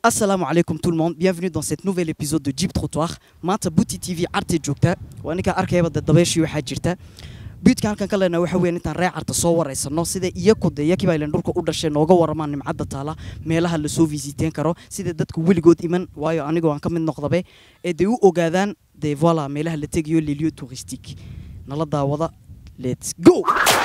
Assalamu alaikum tout le monde, bienvenue dans cet nouvel épisode de Jeep Trottoir. Maanta Bouti TV Arte joogta, waa ninka arkayaba dad dabeeshii waxaa jirta. Buutka halkan ka leenahay waxa weeyaan intaan reer carta soo wareysano sida iyaku de iyakii baa ilan dhulka u dhashay nooga waramaan nimcadda taala meelaha la soo visiteen karo sida dadku weligood iman waayo anigoo aan ka mid noqdabe ee day u ogaadaan de voilà meelaha la tegayo les lieux touristiques nala daawada let's go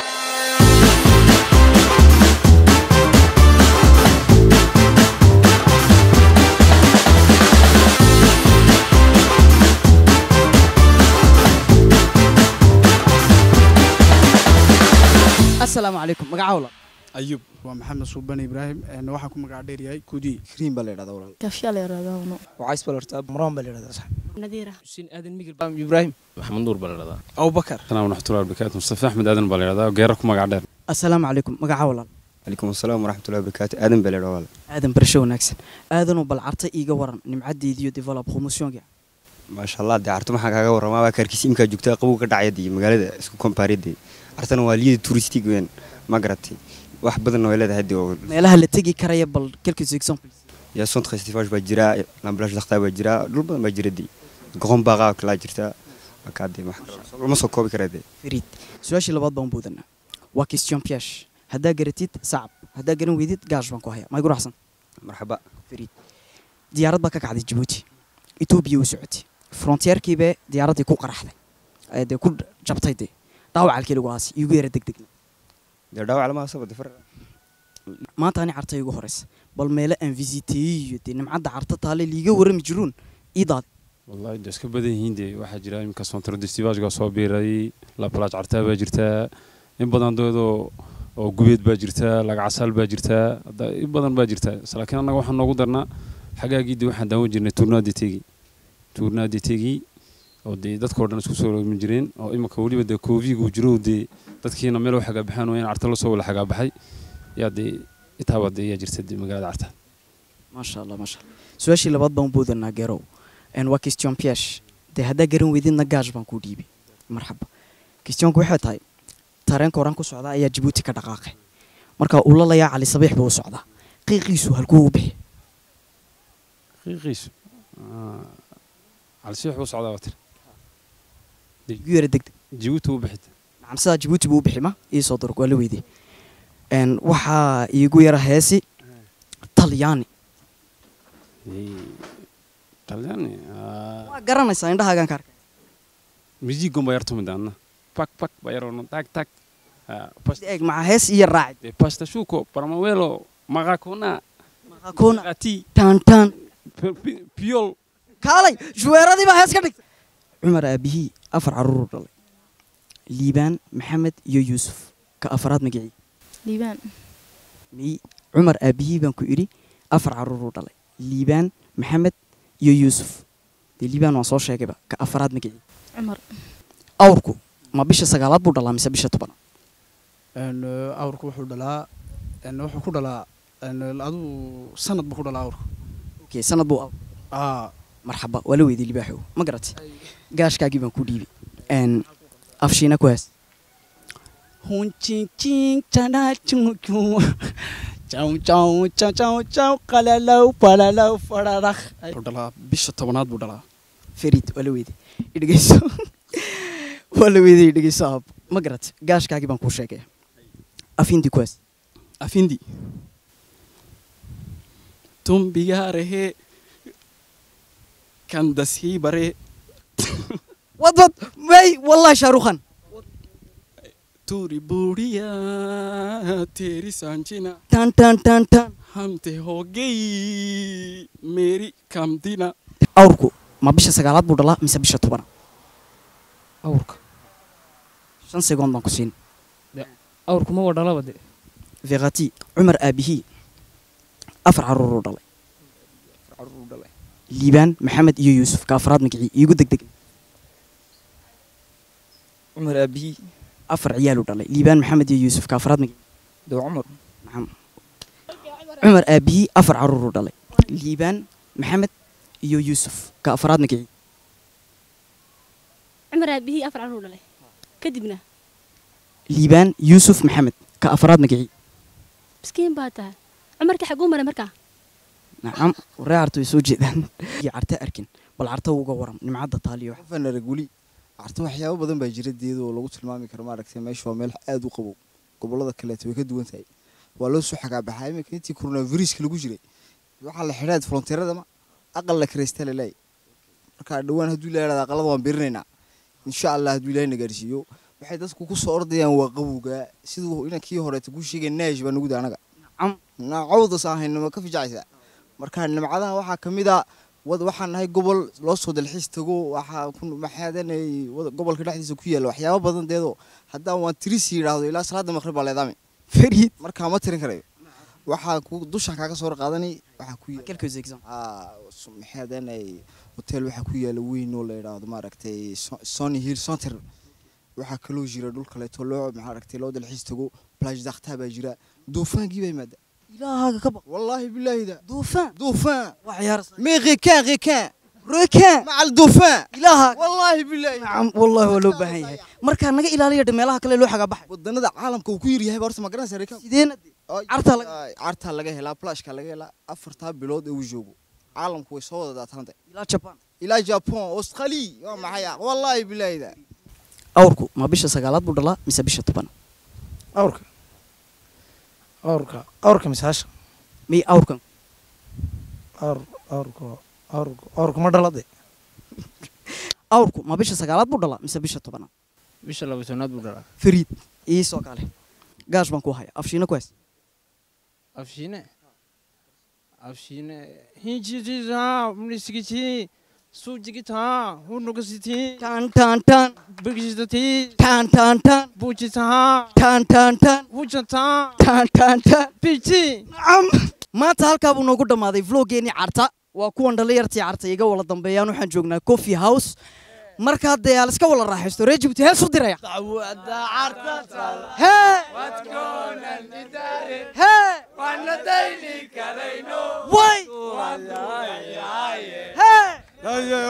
assalaamu calaykum magacawla ayub waa maxamed suubane ibraahim een, waxaan ku magac dheeryahay kudiy كريم بلا يراد أولا كافيا لا يرادونه وعايز بلا ارتاب مرام بلا يراد صح نذيرة xuseen aadan migil إبراهيم maxamed nuur baa la dhahdaa أبو بكر السلام ورحمة الله وبركاته مصطفى أحمد آدم باليرada geera ku magac dheer assalaamu calaykum magacawla عليكم السلام ورحمة الله وبركاته آدم بلا يراد aadan barasho wanaagsan aadanoo bal carta iiga waran nimcadeediyo develop promotionka ما شاء الله دي عرتو maxaa kaaga warramaa waa kaarkiis imkaa joogtaa qabow ka dhacaya dii magaalada isku kompaariyadii cartana waa liyada touristig weyn ma garatay wax badanna way leedahay dii oo meelaha la tegi karaya bal quelques exemples yaa centre estivage baa jira lamblage daktaa baa jira dhul badan baa jira dii goqon baaqaa kalaa jirta markaa dee ma soo koobi karaa dee fariid su-aashii labaad baan buudanaa waa question piash haddaa garatid sacab haddaa garan weydid gaash baan ku hayaa maygu raxsan marxaba fariid diyaarad baa ka kacday jabuuti etoobiya u socotay frontierkiibee diyaaraddii ku qaraxday ee dee ku jabtay dee dhaawacalkii lagu aasay iigu yara degdegna dee dhaawac lama hasaba dee far maanta ani carta igu horeysa bal meele aan visiteeyey iyo dee nimcadda carta taale liiga warrami jiruun iidaad wallahi de iska badan yihiin de waxaa jira iminka centre destivagega soo biiray la plage cartaa baa jirtaa in badan doodoo oo gubeed baa jirtaa lagacasaal baa jirtaa hadda in badan baa jirtaa laakiin annaga waxaan noogu darnaa xagaagii de waxaan daawan jirnay tournaadi tegi tournaadi tegi oo dee dadkao dhan isku soo roomin jireen oo iminka weliba dee koofigu jiro dee dadkiina meel u xagaabaxaan waa in carta lasoo wala xagaabaxay yaa dee itaaba dee yaa jirta dee magaalada carta maasha allah maasha allah su-aashii labaad baan buudanaa geerow n waa question piash dee haddaa garan weydidna gaash baan kuu dhiibay marxaba questionku waxay tahay tareenka horaan ku socdaa ayaa jabuuti ka dhaqaaqay marka uu lalayaa cali sabiix buu u socdaa qiiqiisu halkuu u bixi qiiqiisu calsiix buu socdaa waa tir igu yara degdeg jabuuti u bixid nacam sidaa jabuuti buu u bixi ma ii soo durug waa la weydiyey n waxaa iigu yara heesi talyaani talyaani waa garanaysaa indhahaagaan ka arkay musiigon baa yar tumid anna pak pak baa yarono tag tag eeg maxaa hees iyo raacid de pasta shuko paramawelo maqakona maqakoona ati taantaan piol kaalay shuweeradii baa hees ka dhigtay cumar aabihii afar carruuruu dhalay liibaan maxamed iyo yuusuf ka afaraad magicii ليبان miy cumar aabihii baan ku idhi afar carruuruu dhalay liibaan maxamed iyo yuusuf dee liibaan waan soo sheegayba ka afaraad magicii عمر awrku ma bisha sagaalaad buu dhalaa mise bisha tobanaad Een, eh, awrku wuxuu dhalaa een, wuxuu ku dhalaa een, aduu sanad buu ku dhalaa awrku okay sanad buu awr aa marxaba waa la weydiyey libaaxow ma garatay gaashkaagii baan ku dhiibay n afshiina ku hees hunchinchin chanachuchu chaw chaw chaw chaw chaw qalalow falalow fararakh wuxuu dhalaa bisha tobanaad buu dhalaa farid waa la weydiyey idhegeyso waa la weydiyey idhegeyso aab ma garatay gaashkaagii baan kuu sheegaya afindi ku hees afindi tumbigaarehee kandashiibaree wad wad may wallahi shaarukhan turi buuriya teeri sanjina tan tan tan tan hamte hogey meeri kamdina awrku ma bisha sagaalaad buu dhalaa mise bisha tobanaad awrka shan segoond baan ku siin awrku ma wadhalaba de vekhati cumar aabihii afar carruuruu dhalay liibaan maxamed iyo yuusuf ka afraad magicii iigu degdeg cumar aabihii afar ciyaaluu dhalay liibaan maxamed iyo yuusuf ka afraad magicii dee cumar nacam cumar aabihii afar carruuruu dhalay liibaan maxamed iyo yuusuf ka afraad magicii عمر أبيه أفرع رولة كدبنا liibaan yuusuf maxamed ka afraad magicii مسكين باتا عمر كحقوم أنا مركا nacam ree carta way soo jeedaan iyo carta arkin bal carta uga waram nimcadda taaliyo wax qofaan arag weli carta waxyaabo badan baa jira deeda oo lagu tilmaami karo maaragtay meesha waa meel aad u qabow gobollada kaleeto way ka duwan tahay waa loo soo xagaabaxaa iminka intii coronaviruska lagu jiray waxaa la xidhaad fronteeradama aqal la karaystaa lalaay marka dhowaan hadduu ilaa yidhahda aqalada waan birinaynaa insha allah hadduu ilaahay na gaarsiiyo waxay dadku ku soo ordayaan waa qabowga siduu inankii horeeta ku sheegay naash baa nugu da anaga nacam cawdas aan hayno ma ka fijacaysaa marka nimcadaha waxaa ka mid a wad waxaan nahay gobol loo soo dalxiis tago waxaa ku maxaadanay gobolka dhexdiisa ku yaalla waxyaabo badan deedoo haddaan waan tirisi yidhaahdo ilaa salaada maqrib baa leedaami fariid markaa ma tirin karayo waxaa ku dushaan kaaga soo qaadanay waxaa ku yaalla quelques exemples Ah, so- maxaadanay hotel waxaa ku yaalla weyn oo la yidhaahdo maaragtay So- sony hill center waxaa kaloo jira dhul kaleeto loo maaragtay loo dalxiis tago plage dakta baa jira duufaankii baa yimaada ilaahaaga ka baq wallaahi bilaahi da duufaan duufaan waa ciyaar mais requin requin reekaan مع الدوفان ilaaha والله بالله nacam wallahi waa loo baahan yahay markaa naga ilaaliya dhe meelaha kale loo xagaa baxay wadannada caalamka uu ku yar yahay horta ma garanaysaa reekan sideena de cartaa laga cartaa laga helaa plashka laga helaa afartaa bilood ee uu joogo caalamku way soo wada daatanta ilaa jaban ilaa japan australia waa maxay ah wallaahi bilaahi da awrku ma bisha sagaalaad buu dhalaa mise bisha toban awrka awrka awrka misaasha miy awrkan awr awrka awrka awrka ma dhalade awrku ma bisha sagaalaad buu dhalaa mise bisha tobanaad bisha laba tobnaad buu dhalaa fariid iisoo kale gaash baan ku haya afshiina ku hays afshiine afshiine hinjitiisa mnisigiti sujigita hunugasitii taan taan taan bigisitatii taan taan taan buujitaha taan taan taan hujataa taan taan taan biti nacam maanta halkaa buu noogu dhammaaday vloggeenii carta waa kuwan dhalinyartii carta iga wala dambeeyaan waxaan joognaa coffee house markaa dee aal iska wala raaxaysto reer jibuuti hees u diraya hee hee way hee